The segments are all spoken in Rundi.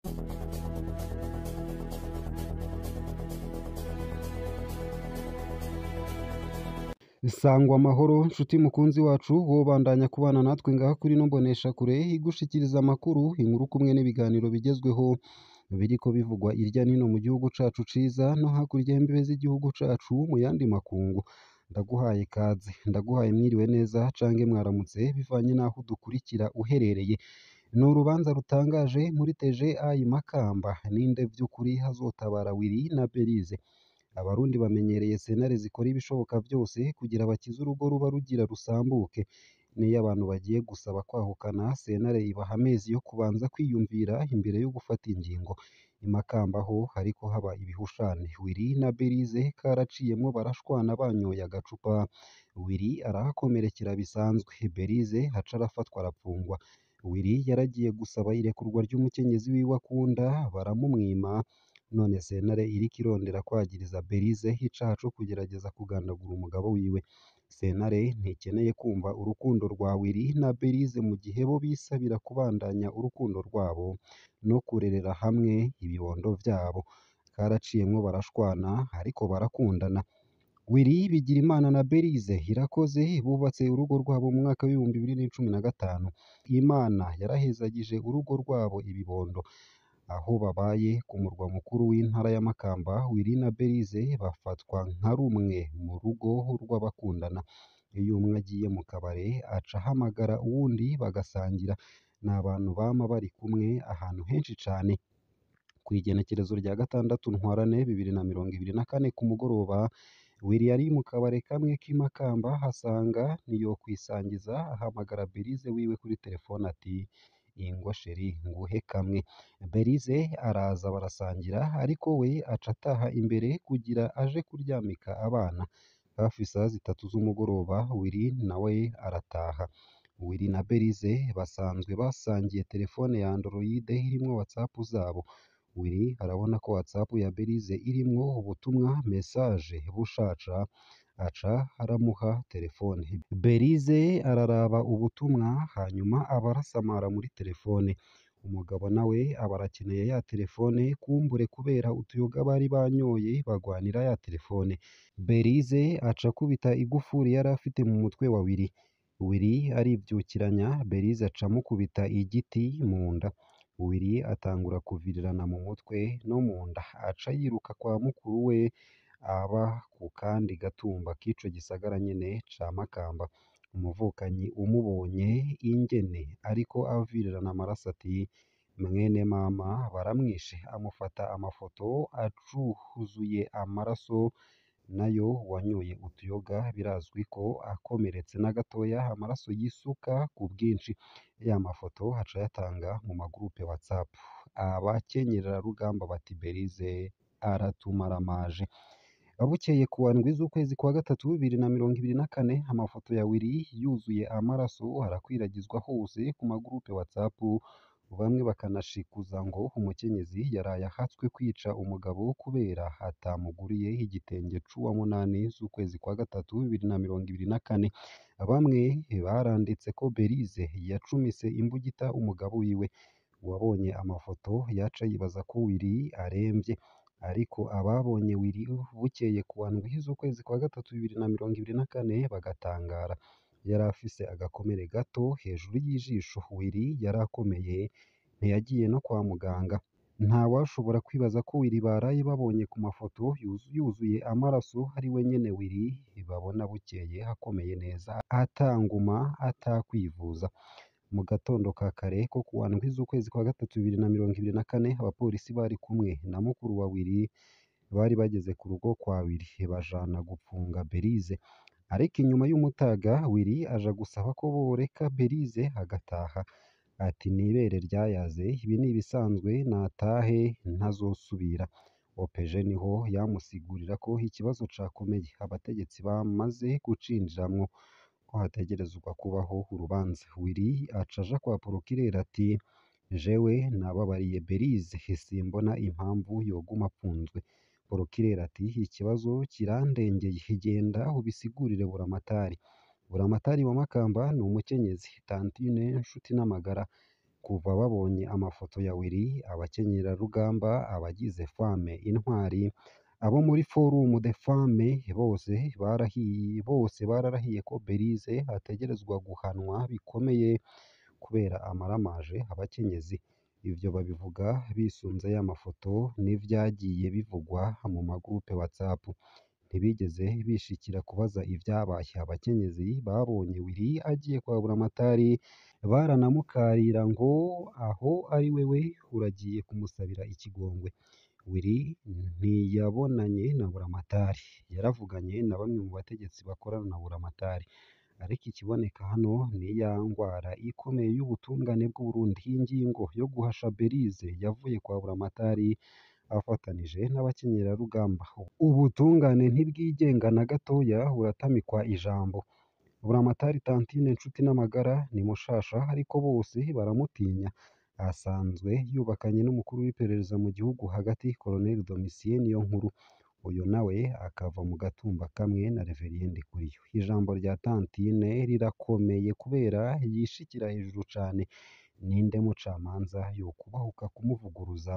Sangwa amahoro nshuti mukunzi wacu wobandanya kubana natwe ngaha kuri ino mboneshakure igushikiriza amakuru inkuru kumwe n'ibiganiro bigezweho biriko bivugwa irya nino mu gihugu cacu ciza no hakurya y'imbibe z'igihugu cacu mu yandi makungu ndaguhaye ikaze ndaguhaye mwiriwe neza cange mwaramutse bivanye n'aho udukurikira uherereye ni urubanza rutangaje muri TGI Makamba ninde vy'ukuri hazotabara Willy na Berize abarundi bamenyereye sentare zikora ibishoboka vyose kugira bakize urugo ruba rugira rusambuke niyo abantu bagiye gusaba kwahukana sentare ibaha amezi yo kubanza kwiyumvira imbere yo gufata ingingo imakamba ho hariko haba ibihushane Willy na Berize karaciyemwo barashwana banyoye agacupa Willy arahakomerekera bisanzwe Berize haca arafatwa arapfungwa Willy yaragiye gusaba irekurwa ry'umukenyezi wiwe akunda baramumwima none sentare iriko irondera kwagiriza Berize icaha co kugerageza kugandagura umugabo wiwe sentare ntikeneye kumva urukundo rwa Willy na Berize mu gihe bo bisabira kubandanya urukundo rwabo no kurerera hamwe ibibondo vyabo karaciyemwo barashwana ariko barakundana Willy Bigirimana na Berize Irakoze bubatse urugo rwabo mu mwaka w'ibihumbi bibiri n'icumi na gatanu Imana yarahezagije urugo rwabo ibibondo aho babaye ku murwa mukuru w'intara ya Makamba Willy na Berize bafatwa nka rumwe mu rugo rw'abakundana iyo umwe agiye mu kabare aca ahamagara uwundi bagasangira ni abantu bama bari kumwe ahantu henshi cane kw'igenekerezo rya gatandatu ntwarante bibiri na mirongo ibiri na kane ku mugoroba Willy yari mu kabare kamwe k'i Makamba hasanga ntiyokwisangiza ahamagara Berize wiwe kuri telefone ati ingwa sheri nguhe kamwe Berize araza barasangira ariko we aca ataha imbere kugira aje kuryamika abana hafi isaha zitatu z'umugoroba Willy nawe arataha Willy na Berize basanzwe basangiye telefone ya Android irimwo WhatsApp zabo Willy arabona ko WhatsApp ya Berize irimwo ubutumwa message bushaca aca aramuha telefone Berize araraba ubutumwa hanyuma aba arasamara muri telefone umugabo nawe aba arakeneye ya telefone kumbure kubera utuyoga bari banyoye bagwanira ya telefone Berize aca akubita igufuri yari afite mu mutwe wa Willy Willy arivyukiranya Berize aca amukubita igiti mu nda Willy atangura kuvirirana mu mutwe no mu nda aca yiruka kwa mukuru we aba ku kandi gatumba k'ico gisagara nyene ca Makamba umuvukanyi umubonye ingene ariko avirirana amaraso ati mwene mama baramwishe amufata amafoto acuzuye amaraso nayo wanyoye utuyoga birazwi ko akomeretse na gatoya amaraso yisuka ku bwinshi ya mafoto aca ayatanga mu magurupe WhatsApp abakenyerarugamba bati Berize aratumaramaje bukeye ku ndwi z'ukwezi kwa gatatu bibiri na mirongo ibiri na kane amafoto ya Willy yuzuye amaraso arakwiragizwa hose ku magurupe WhatsApp bamwe bakanashikuza ngo umukenyezi yaraye ahatswe kwica umugabo kubera atamuguriye igitenge c'uwa munani z'ukwezi kwa gatatu bibiri na mirongo ibiri na kane bamwe baranditse ko Berize yacumise imbugita umugabo wiwe uwabonye amafoto yaca yibaza ko Willy aremvye ariko ababonye Willy bukeye ku ndwi z'ukwezi kwa gatatu bibiri na mirongo ibiri na kane bagatangara yari afise agakomere gato hejuru y'ijisho Willy yari akomeye ntiyagiye no kwa muganga ntawashobora kwibaza ko Willy baraye babonye ku mafoto yuzuye amaraso ari we nyene Willy babona bukeye akomeye neza atanguma atakwivuza mu gatondo ka kare ko ku ndwi z'ukwezi kwa gatatu bibiri na mirongo ibiri na kane abapolisi bari kumwe na mukuru wa Willy bari bageze ku rugo kwa Willy bajana gupfunga Berize ariko inyuma y'umutaga Willy aja gusaba ko boreka Berize agataha ati nibere ryayaze ibi ni ibisanzwe natahe ntazosubira OPG niho yamusigurira ko ikibazo cakomeye abategetsi bamaze kucinjiramwo ko hategerezwa kubaho urubanza Willy aca aja kwa Porokireri ati jewe nababariye Berize simbona impamvu yoguma apfunzwe Porokireri ati ikibazo kirandengeye genda ubisigurire Buramatari Buramatari wa Makamba ni umukenyezi Tantine Nshuti n'amagara kuva babonye amafoto ya Willy abakenyerarugamba abagize fame intwari abo muri forum de femme bose barahiye bose bararahiye ko Belize ategerezwa guhanwa bikomeye kubera amaramaje abakenyezi ivyo babivuga bisunze ya mafoto n'ivyagiye bivugwa mu magurupe WhatsApp ntibigeze bishikira kubaza ivyabaye abakenyezi babonye Willy agiye kwa Buramatari baranamukarira ngo aho ari wewe uragiye kumusabira ikigongwe Willy ntiyabonanye na Buramatari yaravuganye na bamwe mu bategetsi bakorana na Buramatari ariko ikiboneka hano ni ya ngwara ikomeye y'ubutungane bw'u Burundi ingingo yo guhasha Belize yavuye kwa Buramatari afatanije n'abakenyerarugamba ubutungane ntibwigenga na gatoya buratamikwa ijambo Buramatari Tantine Nshuti n'amagara ni mushasha ariko bose baramutinya asanzwe yubakanye n'umukuru w'iperereza mu gihugu hagati Colonel Domitien Niyonkuru uyu nawe akava mu gatumba kamwe na Reverien Ndikuriyo ijambo rya Tantine rirakomeye kubera yishikira hejuru cane ninde mucamanza yokubahuka kumuvuguruza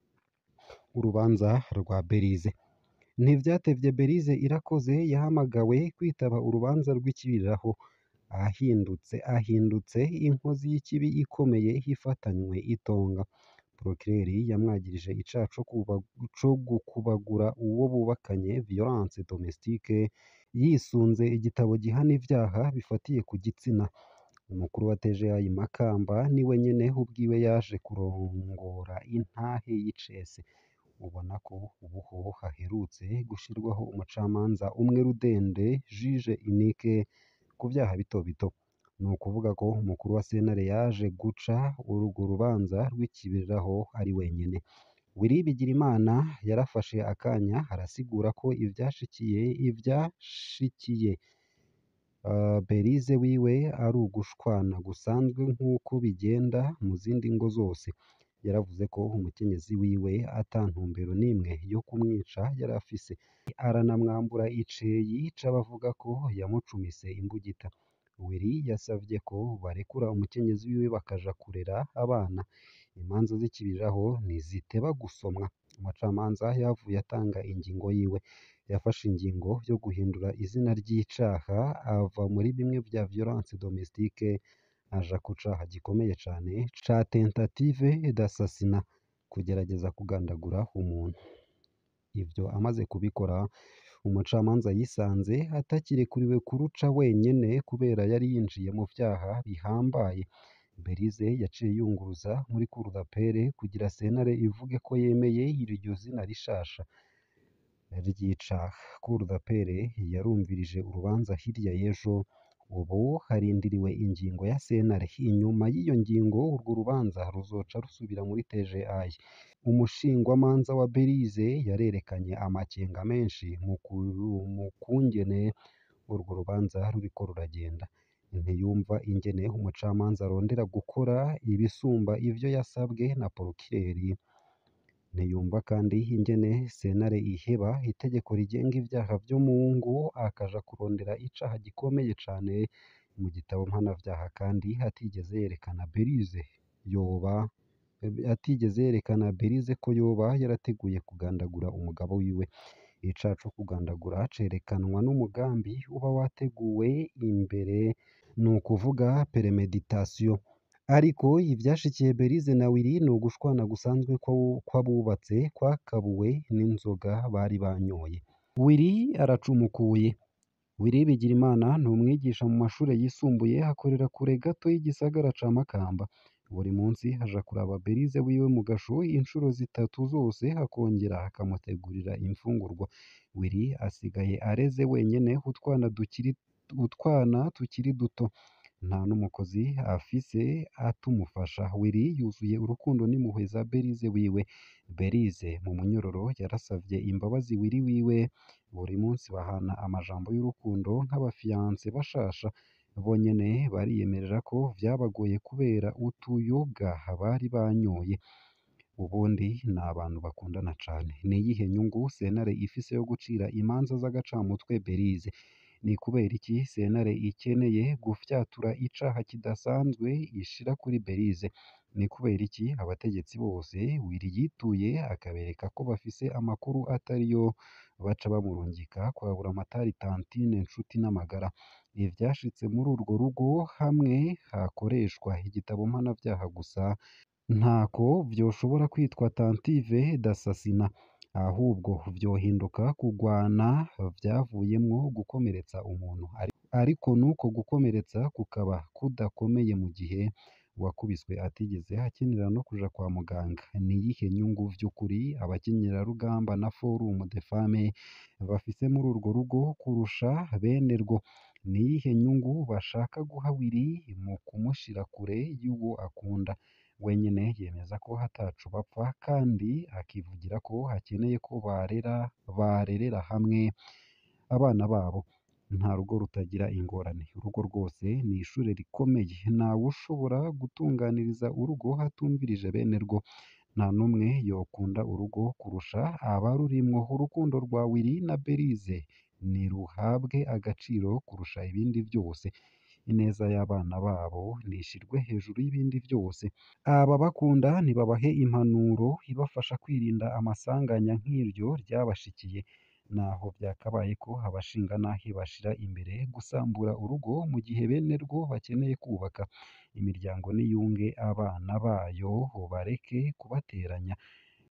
urubanza rwa Belize ntivyatevye Belize irakoze yahamagawe kwitaba urubanza rw'ikibiriraho ahindutse ahindutse inkozi y'ikibi ikomeye hifatanywe itonga Procureur yamwagirije icaha co kuba- co gukubagura uwo bubakanye violence domestique yisunze igitabo gihana ivyaha bifatiye ku gitsina umukuru wa TGI Makamba niwe nyene ubwiwe yaje kurongora intahe y'icese ubona ko ubuho haherutse gushirwaho umucamanza umwe rudende juge unique ku vyaha bito bito ni ukuvuga ko umukuru wa sentare yaje guca urwo rubanza rw'ikibiriraho ari wenyene Willy Bigirimana yarafashe akanya arasigura ko ivyashikiye ivyashikiye uh, Belize wiwe ari ugushwana gusanzwe nk'uko bigenda mu zindi ngo zose yaravuze ko umukenyezi wiwe ata ntumbero n'imwe yo kumwica yari afise aranamwambura iceyi c'abavuga ko yamucumise imbugita Willy yasavye ko barekura umukenyezi wiwe bakaja kurera abana imanza z'ikibiriraho ntiziteba gusomwa umucamanza yavuye atanga ingingo yiwe yafashe ingingo yo guhindura izina ry'icaha ava muri bimwe vya violence domestique aja ku caha gikomeye cane ca tentative d'assassinat kugerageza kugandagura umuntu ivyo amaze kubikora umucamanza yisanze atakirekuriwe kuruca wenyene kubera yari yinjiye mu vyaha bihambaye Belize yaciye yunguruza muri cour d'appel kugira sentare ivuge ko yemeye iryo zina rishasha ry'icaha cour d'appel yarumvirije urubanza hirya y'ejo ubu harindiriwe ingingo ya sentare inyuma y'iyo ngingo urwo rubanza ruzoca rusubira muri TGI umushingwamanza wa Belize yarerekanye amakenga menshi mu ku- mu kungene urwo rubanza ruriko ruragenda ntiyumva ingene umucamanza arondera gukora ibisumba ivyo yasabwe na Procureur ntiyumva kandi ingene sentare iheba itegeko rigenga ivyaha vyo mu ngo akaja kurondera icaha gikomeye cane mu gitabo mpanavyaha kandi atigeze yerekana Belize yoba atigeze yerekana Belize ko yoba yarateguye kugandagura umugabo wiwe icaha co kugandagura cerekanwa n'umugambi uba wateguwe imbere ni ukuvuga premeditation ariko ivyashikiye Belize na Willy ni ugushwana gusanzwe kwa- kw'abubatse kwakabuwe n'inzoga bari banyoye Willy aracumukuye Willy Bigirimana ni umwigisha mu mashure yisumbuye akorera kure gato y'igisagara ca Makamba buri munsi aja kuraba Belize wiwe mu gasho inshuro zitatu zose akongera akamutegurira imfungurwa Willy asigaye areze wenyene utwana dukiri utwana tukiri duto nta n'umukozi afise atumufasha Willy yuzuye urukundo n'impuhwe za Belize wiwe Belize mu munyororo yarasavye imbabazi Willy wiwe buri munsi bahana amajambo y'urukundo nk'abafiyanse bashasha bonyene bariyemerera ko vyabagoye kubera utuyoga bari banyoye ubundi ni abantu bakundana cane ni iyihe nyungu sentare ifise yo gucira imanza z'agacamutwe Belize ni kubera iki sentare ikeneye gufyatura icaha kidasanzwe ishira kuri Belize ni kubera iki abategetsi bose Willy yituye akabereka ko bafise amakuru atariyo baca bamurungika kwa Buramatari Tantine Nshuti n'amagara ibi vyashitse muri urwo rugo hamwe hakoreshwa igitabo mpanavyaha gusa ntako vyoshobora kwitwa tentative d'assassinat ahubwo vyohinduka kugwana vyavuyemwo gukomeretsa umuntu ariko nuko gukomeretsa kukaba kudakomeye mu gihe uwakubiswe atigeze akenera no kuja kwa muganga niyihe nyungu vy'ukuri abakenyerarugamba na forum de femme bafise muri urwo rugo kurusha bene rwo niyihe nyungu bashaka guha Willy mu kumushira kure y'uwo akunda wenyene yemeza ko ataco bapfa kandi akivugira ko hakeneye ko barera barerera hamwe abana babo nta rugo rutagira ingorane urugo rwose ni ishure rikomeye ntawe ushobora gutunganiriza urugo hatumvirije bene rwo nta n'umwe yokunda urugo kurusha abarurimwo urukundo rwa Willy na Belise niruhabwe agaciro kurusha ibindi vyose ineza y'abana babo nishirwe hejuru y'ibindi vyose ababakunda nibabahe impanuro ibafasha kwirinda amasanganya nk'iryo ryabashikiye naho vyakabaye ko abashinganahe bashira imbere gusambura urugo mu gihe bene rwo bakeneye kubaka imiryango niyunge abana bayo bareke kubateranya